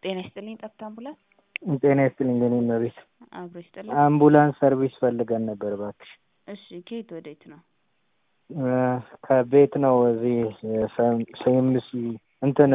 ጤና ይስጥልኝ ጠብታ አምቡላንስ ጤና ይስጥልኝ የኔ እመቤት አብሮ ይስጥልኝ። አምቡላንስ ሰርቪስ ፈልገን ነበር እባክሽ። እሺ ከየት ወዴት ነው? ከቤት ነው እዚህ ሴምሲ እንትን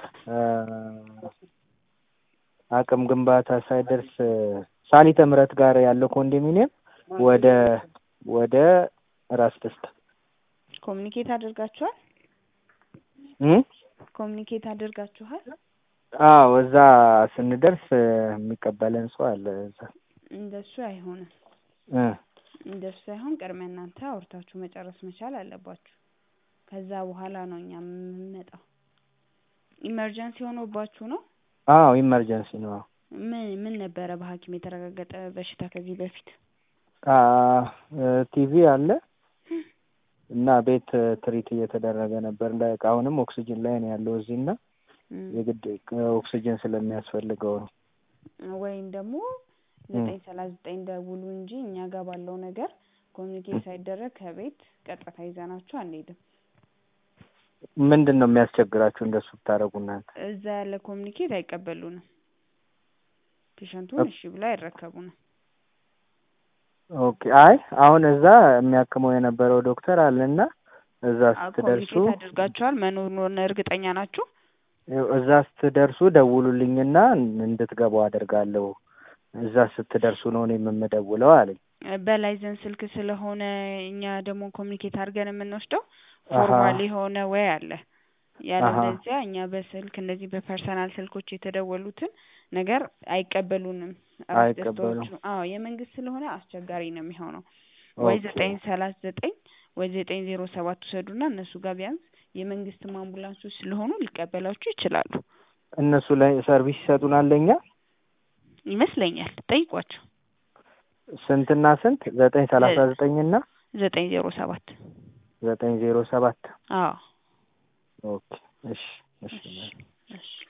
አቅም ግንባታ ሳይደርስ ሳሊተ ምሕረት ጋር ያለው ኮንዶሚኒየም ወደ ወደ ራስ ደስታ ኮሚኒኬት አድርጋችኋል? እ ኮሚኒኬት አድርጋችኋል? አዎ እዛ ስንደርስ የሚቀበለን ሰው አለ እዛ እንደሱ አይሆንም። እ እንደሱ ሳይሆን ቅድሚያ እናንተ አውርታችሁ መጨረስ መቻል አለባችሁ። ከዛ በኋላ ነው እኛ የምንመጣው። ኢመርጀንሲ ሆኖባችሁ ነው? አዎ ኢመርጀንሲ ነው። አዎ ምን ምን ነበረ በሐኪም የተረጋገጠ በሽታ ከዚህ በፊት? አ ቲቪ አለ እና ቤት ትሪት እየተደረገ ነበር። ላይክ አሁንም ኦክሲጅን ላይ ነው ያለው እዚህ እና የግድ ኦክሲጅን ስለሚያስፈልገው ነው። ወይም ደግሞ ዘጠኝ ሰላሳ ዘጠኝ ደውሉ እንጂ እኛ ጋር ባለው ነገር ኮሚኒኬት ሳይደረግ ከቤት ቀጥታ ይዘናችሁ አንሄድም። ምንድን ነው የሚያስቸግራችሁ እንደሱ ብታደርጉ እናንተ? እዛ ያለ ኮሚኒኬት አይቀበሉንም። ፔሸንቱን እሺ ብላ አይረከቡንም። ኦኬ አይ አሁን እዛ የሚያክመው የነበረው ዶክተር አለና እዛ ስትደርሱ ኮሚኒኬት አድርጋችኋል መኖሩን እርግጠኛ ናችሁ? እዛ ስትደርሱ ደውሉልኝና እንድትገቡ አደርጋለሁ። እዛ ስትደርሱ ነው እኔ የምደውለው አለኝ። በላይዘን ስልክ ስለሆነ እኛ ደግሞ ኮሚኒኬት አድርገን የምንወስደው ፎርማል የሆነ ወይ አለ ያለበለዚያ እኛ በስልክ እንደዚህ በፐርሰናል ስልኮች የተደወሉትን ነገር አይቀበሉንም። አይቀበሉም። ደስታዎቹ አዎ የመንግስት ስለሆነ አስቸጋሪ ነው የሚሆነው። ወይ ዘጠኝ ሰላሳ ዘጠኝ ወይ ዘጠኝ ዜሮ ሰባት ውሰዱና እነሱ ጋር ቢያንስ የመንግስትም አምቡላንሶች ስለሆኑ ሊቀበላችሁ ይችላሉ እነሱ ላይ ሰርቪስ ይሰጡናል ለእኛ ይመስለኛል። ጠይቋቸው። ስንትና ስንት? ዘጠኝ ሰላሳ ዘጠኝ እና ዘጠኝ ዜሮ ሰባት ዘጠኝ ዜሮ ሰባት አዎ ኦኬ እሺ እሺ እሺ